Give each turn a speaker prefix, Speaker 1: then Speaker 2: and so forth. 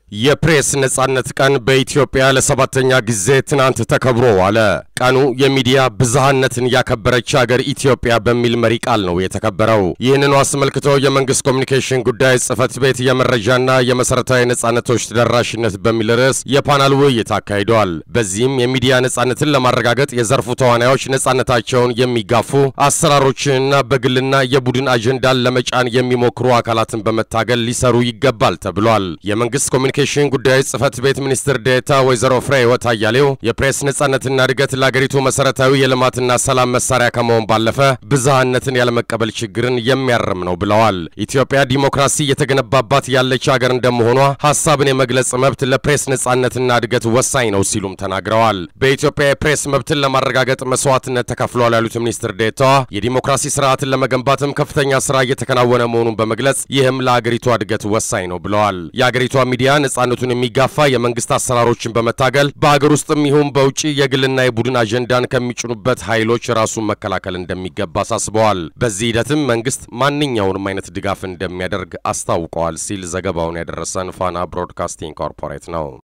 Speaker 1: የፕሬስ ነጻነት ቀን በኢትዮጵያ ለሰባተኛ ጊዜ ትናንት ተከብሮ ዋለ። ቀኑ የሚዲያ ብዝሃነትን ያከበረች ሀገር ኢትዮጵያ በሚል መሪ ቃል ነው የተከበረው። ይህንኑ አስመልክቶ የመንግስት ኮሚኒኬሽን ጉዳይ ጽህፈት ቤት የመረጃና የመሰረታዊ ነጻነቶች ተደራሽነት በሚል ርዕስ የፓናል ውይይት አካሂደዋል። በዚህም የሚዲያ ነጻነትን ለማረጋገጥ የዘርፉ ተዋናዮች ነጻነታቸውን የሚጋፉ አሰራሮችንና በግልና የቡድን አጀንዳን ለመጫን የሚሞክሩ አካላትን በመታገል ሊሰሩ ይገባል ተብሏል። የመንግስት ኮሚኒኬሽን ጉዳዮች ጽህፈት ቤት ሚኒስትር ዴኤታ ወይዘሮ ፍሬህይወት አያሌው የፕሬስ ነጻነትና እድገት ለአገሪቱ መሰረታዊ የልማትና ሰላም መሳሪያ ከመሆን ባለፈ ብዝሃነትን ያለመቀበል ችግርን የሚያርም ነው ብለዋል። ኢትዮጵያ ዲሞክራሲ እየተገነባባት ያለች ሀገር እንደመሆኗ ሀሳብን የመግለጽ መብት ለፕሬስ ነጻነትና እድገት ወሳኝ ነው ሲሉም ተናግረዋል። በኢትዮጵያ የፕሬስ መብትን ለማረጋገጥ መስዋዕትነት ተከፍሏል ያሉት ሚኒስትር ዴኤታዋ የዲሞክራሲ ስርዓትን ለመገንባትም ከፍተኛ ስራ እየተከናወነ መሆኑን በመግለጽ ይህም ለአገሪቷ እድገት ወሳኝ ነው ብለዋል። የአገሪቷ ሚዲያ ነጻነቱን የሚጋፋ የመንግስት አሰራሮችን በመታገል በአገር ውስጥም ይሁን በውጭ የግልና የቡድን አጀንዳን ከሚጭኑበት ኃይሎች ራሱን መከላከል እንደሚገባ አሳስበዋል። በዚህ ሂደትም መንግስት ማንኛውንም አይነት ድጋፍ እንደሚያደርግ አስታውቀዋል ሲል ዘገባውን ያደረሰን ፋና ብሮድካስቲንግ ኮርፖሬት ነው።